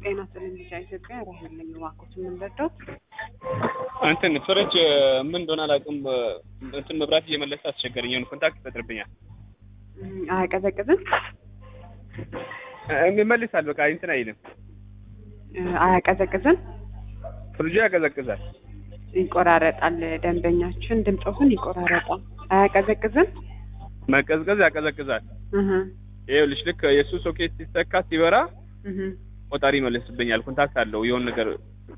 ጤና ይስጥልኝ ልጅ ኢትዮጵያ ራሄል ነኝ። እባክዎት የምንረዳው እንትን ፍሪጅ ምን እንደሆነ አላውቅም። እንትን መብራት እየመለሰ አስቸገረኝ። የሆነ ኮንታክት ይፈጥርብኛል። አያቀዘቅዝም? ይመልሳል። በቃ እንትን አይልም። አያቀዘቅዝም? ፍሪጁ ያቀዘቅዛል። ይቆራረጣል። ደንበኛችን ድምፆትን ይቆራረጣል። አያቀዘቅዝም? መቀዝቀዝ ያቀዘቅዛል። እህ ይኸውልሽ ልክ የእሱ ሶኬት ሲሰካ ሲበራ እህ ቆጣሪ ይመልስብኛል። ኮንታክት አለው የሆነ ነገር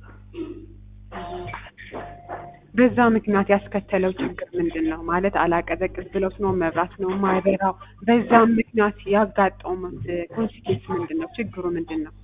በዛ ምክንያት ያስከተለው ችግር ምንድን ነው? ማለት አላቀዘቅዝ ብሎት ነው መብራት ነው ማይበራው? በዛም ምክንያት ያጋጠሙት ኮንሲኩዌንስ ምንድን ነው? ችግሩ ምንድን ነው?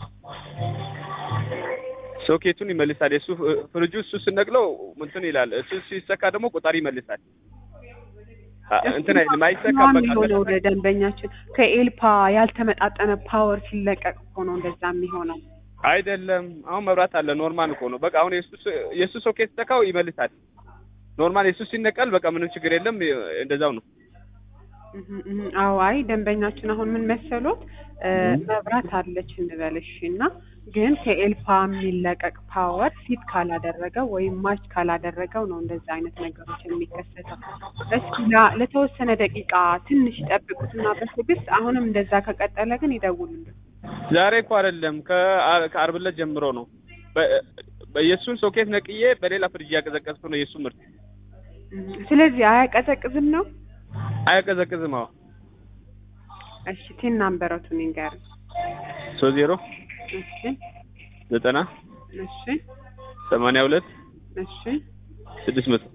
ሶኬቱን ይመልሳል። የእሱ ፍሪጁ እሱ ስነቅለው እንትን ይላል። እሱ ሲሰካ ደግሞ ቆጣሪ ይመልሳል። እንትን አይልም አይሰካም። በቃ የሚሆነው ደንበኛችን ከኤልፓ ያልተመጣጠነ ፓወር ሲለቀቅ እኮ ነው እንደዛ የሚሆነው። አይደለም አሁን መብራት አለ። ኖርማል እኮ ነው። በቃ አሁን የእሱ የእሱ ሶኬት ሲሰካው ይመልሳል። ኖርማል የእሱ ሲነቀል በቃ ምንም ችግር የለም። እንደዛው ነው። እህ እህ አዎ አይ ደንበኛችን አሁን ምን መሰሎት መብራት አለች እንበልሽ እና ግን ከኤልፓ የሚለቀቅ ፓወር ፊት ካላደረገው ወይም ማች ካላደረገው ነው እንደዛ አይነት ነገሮች የሚከሰተው። እስኪ ላ- ለተወሰነ ደቂቃ ትንሽ ይጠብቁትና በትዕግስት አሁንም እንደዛ ከቀጠለ ግን ይደውሉልን። ዛሬ እኮ አይደለም ከአ- ከአርብ ዕለት ጀምሮ ነው። በ- በየእሱን ሶኬት ነቅዬ በሌላ ፍሪጅ እያቀዘቀዝኩ ነው የእሱ ምርት። እህ ስለዚህ አያቀዘቅዝም ነው? አያቀዘቅዝም። አዎ እሺ ቲን ናምበሮቱን ይንገር። ሶስት ዜሮ እሺ ዘጠና እሺ ሰማንያ ሁለት እሺ ስድስት መቶ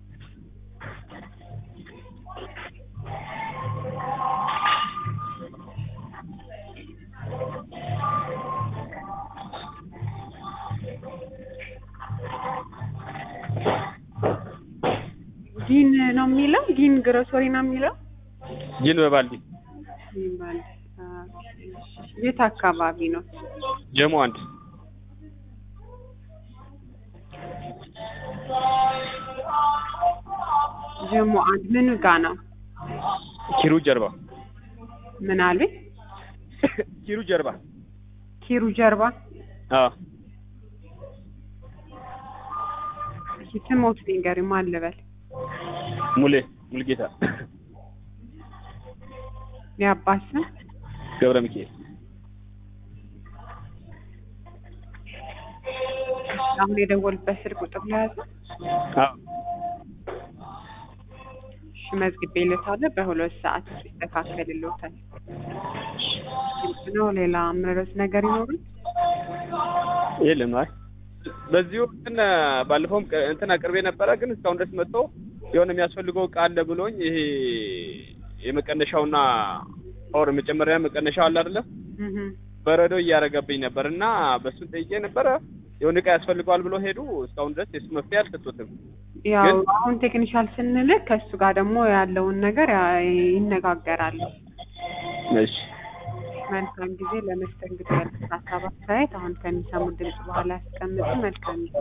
ጊን ነው የሚለው ጊን ግሮሰሪ ነው የሚለው ጂን በባልዲ ጊን ባል የት አካባቢ ነው? ጀሞ አንድ ጀሞ አንድ ምን ጋ ነው? ኪሩ ጀርባ ምን አልቤት ኪሩ ጀርባ ኪሩ ጀርባ አዎ እሺ ስሞት ንገሪ ማን ልበል? ሙሌ ሙልጌታ የአባት ስም ገብረ ሚካኤል አሁን የደወልበት ስልክ ቁጥር ለያዘ አዎ እሺ መዝግቤለታለሁ። በሁለት ሰዓት ውስጥ ይስተካከልልዎታል። ግልጽ ነው። ሌላ ምረስ ነገር ይኖሩን? የለም አይ በዚሁ እንትን ባለፈውም ቀ- እንትን አቅርቤ ነበረ ግን እስካሁን ድረስ መጥቶ የሆነ የሚያስፈልገው እቃ አለ ብሎኝ ይሄ የመቀነሻውና ፓወር መጨመሪያ መቀነሻው አለ አይደለ እህ በረዶ እያደረገብኝ ነበር እና በሱን ጠይቄ ነበረ የሆነ እቃ ያስፈልገዋል ብሎ ሄዱ እስካሁን ድረስ የሱ መፍትሄ አልሰጡትም ያው ግን- አሁን ቴክኒሻል ስንልክ ከእሱ ጋር ደግሞ ያለውን ነገር ያ- ይነጋገራሉ። እሺ መልካም ጊዜ። ለመስተንግዶ ያሉት ሀሳብ አስተያየት አሁን ከሚሰሙት ድምጽ በኋላ ያስቀምጡ። መልካም ጊዜ